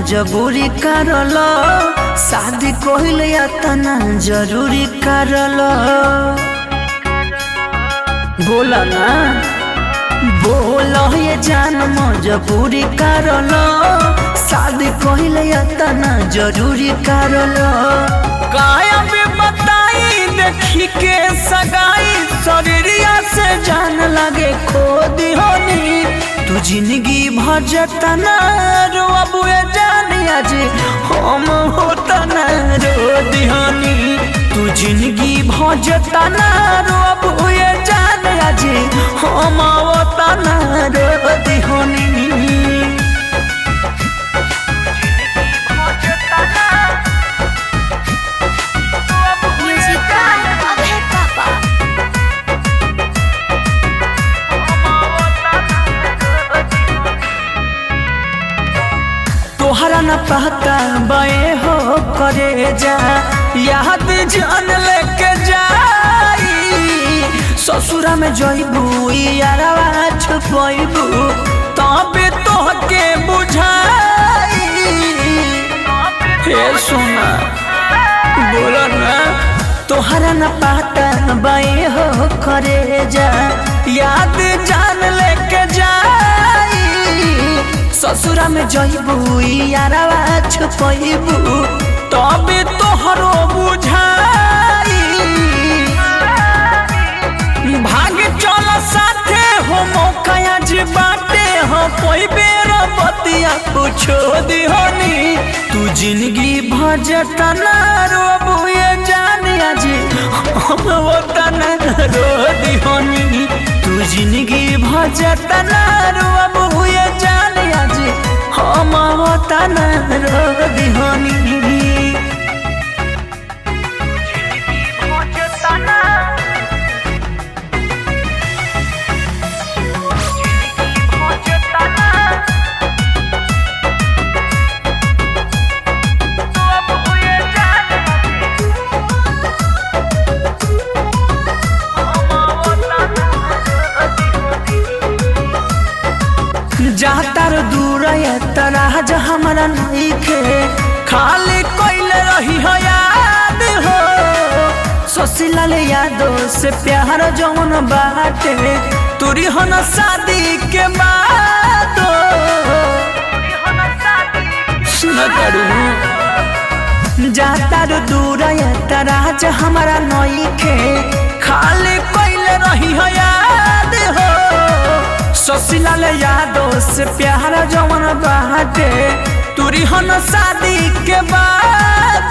मजबूरी करल शादी कहिल तना जरूरी करल बोला ना बोल ये जान मजबूरी करल शादी कहिल तना जरूरी करल काया भी बताई देखी के सगाई शरीरिया से जान लगे खो दिहोनी तू जिंदगी भजता ना रो अबुए जानी आज हम होता ना रो दिहानी तू जिंदगी भजता ना रो अबुए जानी आज हम होता ना रो दिहानी Music by Abhay Papa. तोहरा न पहता बे हो करे जा याद जान लेके जाई ससुरा में जइबू यारवा छुपइबू तबे तोहके बुझाई हे सोना बोला ना तोहरा न पहता बे हो करे जा याद जान लेके जाई ससुरा में जइबू यारवा छुपइबू तबे तोहरो बुझाई भाग चल साथे हो मौका आज बाटे हो कोई बेर बतिया पूछो दिहोनी तू जिंदगी भजता ना रोबू ये जान आज हम वतन रो दिहोनी तू जिंदगी भजता ना रोबू ये जान आज हम वतन रो दिहोनी जातर दूर तराज हमरा नइखे खाली कोइल रही हो याद हो सोसिलाल यादो से प्यार जौन बाटे तुरी हो न शादी के बाद सुन करू जातर दूर तराज हमरा नइखे खाली कोइल रही हो याद हो ससिलाल यादव से प्यार जवन बाटे तुरी हन शादी के बाद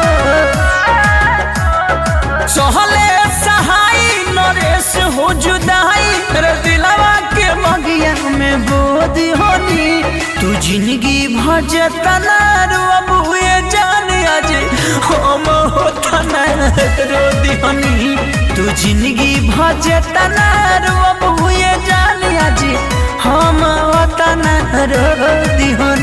सहले सहाय नरेश हो जुदाई रे दिलवा के मगिया में बोध होनी तू जिंदगी भजता ना रो अबुए जान आज हम होता ना रो दिहनी तू जिंदगी भजता ना रो अबुए जान आज हम होता ना रो दिहनी